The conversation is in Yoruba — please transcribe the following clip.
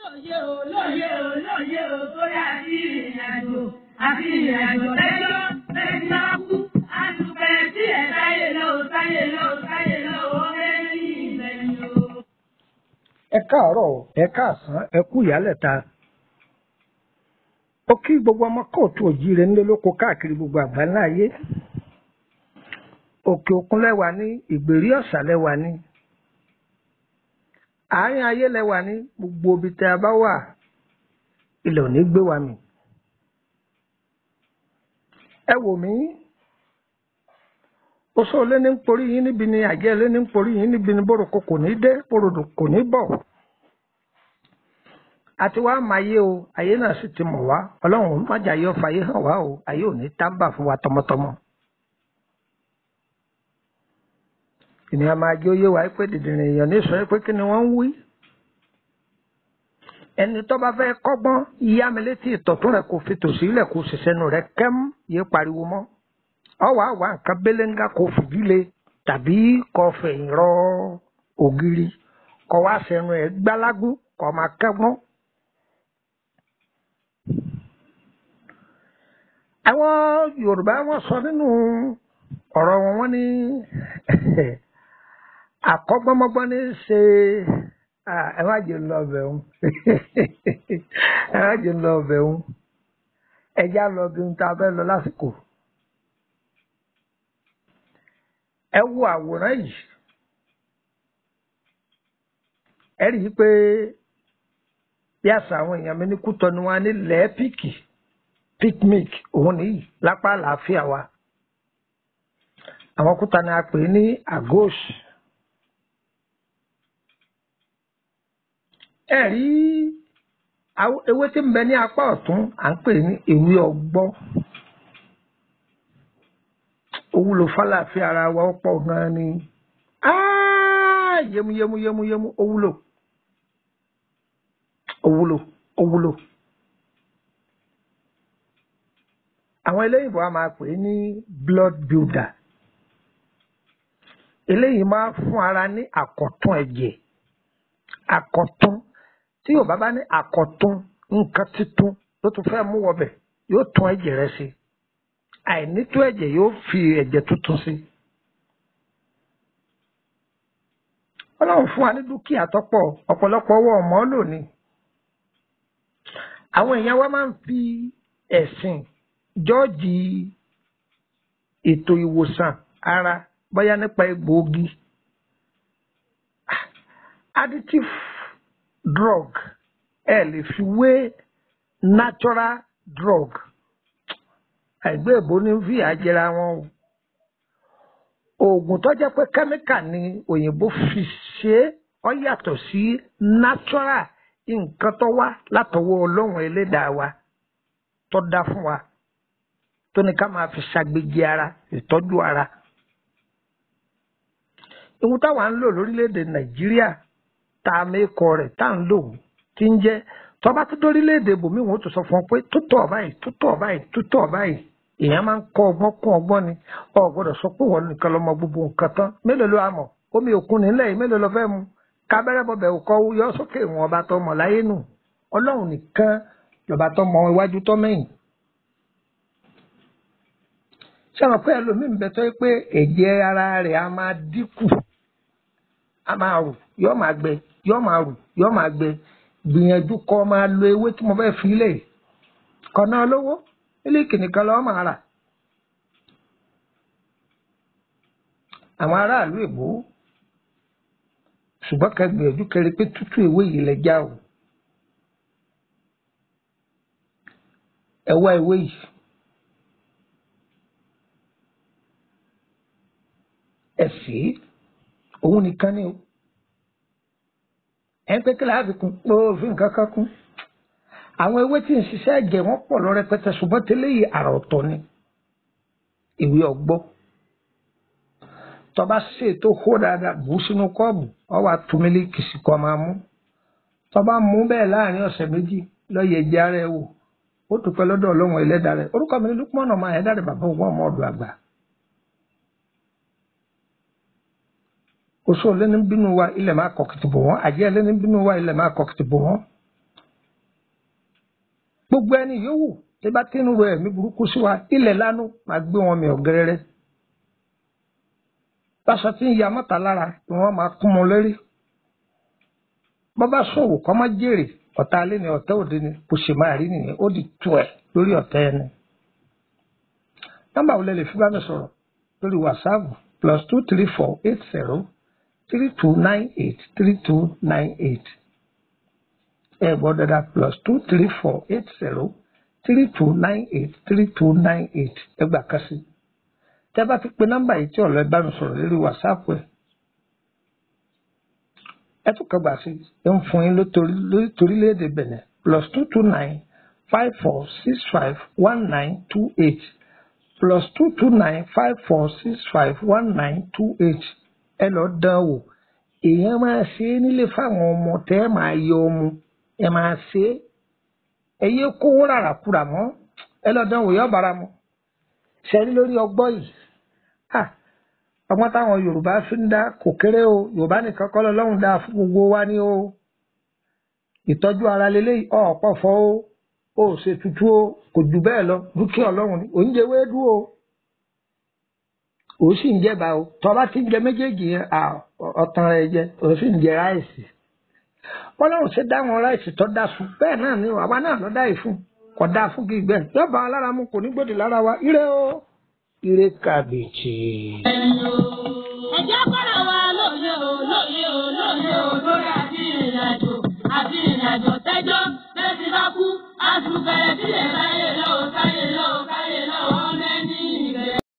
lóye o lóye o lóye o sórí àti ìrìnàjò àti ìrìnàjò lẹ́jọ́ lẹ́jọ́ kú àtúkẹ́ tí ẹ̀ sáyé lọ sáyé lọ sáyé lọ ó lẹ́yìn ìgbẹ̀yìn o. ẹ káàárọ̀ ẹ káàsán ẹ kú ìyálẹ̀ta ó kí gbogbo ọmọ kóòtù òjíire ńlẹ lóko káàkiri gbogbo àgbáńlá ayé òkè òkun lẹwà ní ìgbèrí ọ̀sà lẹwà ní àárín ayé lẹwà ní gbogbo ibi tẹ a bá wà ilẹ̀ ò ní gbé wa mì ẹ wò mí oṣó lé ní ń porí yín níbi ni àjẹ́ lé ní ń porí yín níbi ni bóròkó kò ní dé bòròdò kò ní bọ̀ àti wàá máa yé o ayé náà sì ti mọ̀ wá ọlọ́run májà yọ fàyè hàn wá o ayé ò ní tábà fún wa tọmọtọmọ. ènìyàn máa jẹ́ oyé wa pé dìdìrín èèyàn ní sọ pé kí ni wọ́n ń wí. ẹni tó bá fẹ́ kọ́gbọ́n yá mi létí ìtọ̀tún rẹ̀ kò fi tòsí ilẹ̀ kò sì sẹ́nu rẹ̀ kẹ́m yé pariwo mọ́. ọwọ́ àwa nǹkan béléńgá kò fìdílé tàbí kò fẹ̀yìn rọ ògiri kò wá sẹ́nu ẹ̀ gbálágún kò máa kẹ́gbọ́n. àwọn yorùbá wọn sọ nínú ọ̀rọ̀ wọn wọ́n ní àkọ́gbọ́mọgbọ́n ní ṣe ẹ má jẹ́ lọ ọbẹ̀ òun ẹ má jẹ́ lọ ọbẹ̀ òun ẹjá lọ bí ohun tá a fẹ́ lọ lásìkò ẹ wo àwòrán yìí ẹ rí i pé bí àṣà àwọn èèyàn mi ní kútọ ni wọn á ní lẹ́ẹ̀pìkì picnic òun nìyí lápá àlàáfíà wa àwọn kúta ni a pè ní agos ẹ rí ewé tí ń bẹ ní apá ọ̀tún à ń pè ní ewé ọgbọ́ ó wúlò fálàfíà ara wa ó pọ̀ gan ni yẹmu yẹmu yẹmu yẹmu ó wúlò ó wúlò ó wúlò. àwọn eléyìnbó a máa pè é ní blood builder eléyìí máa fún ara ní àkọ̀tún ẹ̀jẹ̀ àkọ̀tún tí yóò bá bá ní àkọ̀tún nǹkan títún ló tún fẹ́ mú wọbẹ̀ yóò tún ẹ̀jẹ̀ rẹ sí àìnító ẹ̀jẹ̀ yóò fi ẹ̀jẹ̀ tuntun sí. ọlọ́run fún wa ní dúkìá tọ́pọ̀ ọ̀pọ̀lọpọ̀ ọwọ́ ọmọ lónìí àwọn èèyàn wa máa ń fi ẹ̀sìn jọ́ọ̀jì ètò ìwòsàn ara bóyá nípa egbòogi additive drug ẹ lè fi wé natural drug àìgbé èbó ní fi àjẹra wọn o oògùn tó jẹ́ pé kẹ́míkà ni òyìnbó fi ṣe é ó yàtọ̀ sí natural nǹkan tó wá látọwọ́ ọlọ́run ẹlẹ́dàá wa tó dá fún wa tó ní ká máa fi ṣàgbéjì ara ìtọ́jú ara. Ihun táwa ń lò lórílẹ̀‐èdè Nàìjíríà tá a mẹ́kọ rẹ̀ tá à ń lò tí ń jẹ́ tọ́ba tó dórílẹ̀‐èdè bòmí wọn ó tún sọ fún ọ pé tútọ̀ báyìí tútọ̀ báyìí tútọ̀ báyìí èèyàn máa ń kọ́ ọgbọ́n kún ọgbọ́n ni ọ gbọ́dọ̀ sọ pé wọ́n nìkan lọ́mọ gbogbo nǹkan tán mélòó ló àmọ̀ omi òkun nílẹ̀ yìí mélòó lọ fẹ́ mu kábẹ́rẹ́ bọ̀bẹ̀ òkọ́ yọ sókè ìwọ̀n ọba tó mọ̀ láyé nù Ọlọ́run nìkan lọ́ba tó mọ iwájú tó mẹ́yìn sọ̀rọ̀ pé ẹlòmíín bẹ tó yẹ pé ẹ̀jẹ̀ ara rẹ̀ á máa dínkù á máa rù yọ́ máa gbẹ yọ́ máa rù yọ́ máa gbẹ gbìyànjú kọ́ máa lo ewé tí mo fẹ́ fi lè kọ́nà lówó mílíkì nìkan lọ́ọ́ máa rà. àwọn aráàlú èbó ṣùgbọ́n ká gbìyànjú kẹrin pé tútù ewé yìí lẹ já o ẹ wá ewé yìí. ẹ̀fẹ́ òun nìkan ni o ẹ̀ ń pé kí láàbì kún pé òfin nǹkan kan kún àwọn ewé tí ń ṣiṣẹ́ ẹ̀jẹ̀ wọ́n pọ̀ lọ rẹpẹtẹ ṣùgbọ́n tẹ́lẹ̀ yìí àrà ọ̀tọ̀ ni ìwé ọgbọ́ tọba ṣe tó hó dáadáa bù ú sínú kọ́ọ̀bù ọ wà tú mílíkì sí kọ́ máa mú tọba mú bẹ́ẹ̀ láàrin ọ̀sẹ̀ méjì lọ́yẹ̀ ẹ̀jẹ̀ ara ẹ̀ wò ó dúpẹ́ lọ́dọ̀ ọlọ́run ẹlẹ́dàá rẹ̀ orúkọ mi ní Lukman ọmọ ẹ̀dá rẹ̀ bàbá òun ọmọ ọ̀dọ̀ àgbà oṣù lẹ́ni bínú wa ilẹ̀ máa kọ̀kìtì bò wọ́n àjẹ́ lẹ́ni bínú wa ilẹ̀ máa kọ̀kìtì bò wọ́n gbogbo ẹni yòówù tí bá tí ń ro ẹ̀mí burúkú sí wa ilẹ̀ lánú máa gbé wọn mi ọ̀gẹ́rẹ́rẹ́ báṣọ tí ń ya mọ́ta lára ni wọ́n máa kún mọ́ lórí bọ́bá ṣòwò kọ́ má jèrè ọ̀tá alẹ́ ni ọ̀tá òde ni bó ṣe máa rí nìyẹn ó di tu ẹ̀ lórí ọ̀tá ẹni. nọ́mbà wo lẹ lè fi bá mi sọ̀rọ̀ lórí wàsáàpù plus two three four eight zero three two nine eight three two nine eight ẹ gbọ́ dada plus two three four eight zero three two nine eight three two nine eight ẹ gbà kásì tẹ́ bá ti pe nọ́mbà yìí tí ọ̀lọ́ ẹ bá mi sọ̀rọ̀ lórí wàsáàpù ẹ̀ ẹ tún kàn gbà sí ẹ ń fún yín lórílẹ̀‐èdè Benin plus two two nine five four six five one nine two eight plus two two nine five four six five one nine two eight ẹ lọ dán wò èèyàn máa ṣe é nílé fáwọn ọmọ tẹ́ ẹ máa yọ ọmọ ẹ máa ṣe é ẹ yé kówó rárá kúrà mọ́ ẹ lọ dán wò yọ bára mu ṣẹ́rí lórí ọgbọ́n yìí ọgbọ́n táwọn yorùbá fi ń dá kò kéré o yorùbá nìkan kọ́ lọ́lọ́run dá fún gbogbo wa ní o ìtọ́jú ara lélẹ́yìí ọ̀pọ̀ fọ́ o ó ṣe tutù o kò jù bẹ́ẹ̀ lọ dúkìá ọlọ́run ni òun jẹ wéédú o òun sì ń jẹba o tọ́ba ti ń jẹ méjèèjì yẹn ọ̀tàn rẹ̀ jẹ òun sì ń jẹ ráìsì bọ́lọ́run ṣe dá wọn ráìsì tó dá fún bẹ́ẹ̀ náà ni àwa náà lọ́ dá yìí fún kò dá fún kí gbẹ yọba alára mu kò ní gbòdì lára wa ire o ire kàbìtì. ẹ̀jẹ̀ kọ́ra wa lóye o lóye o lóye o lórí àti ìrìnàjò àti ìrìnàjò tẹ́jọ́ bẹ́ẹ̀ ti bá kú àtúbẹ̀rẹ̀ sílẹ̀ láyé.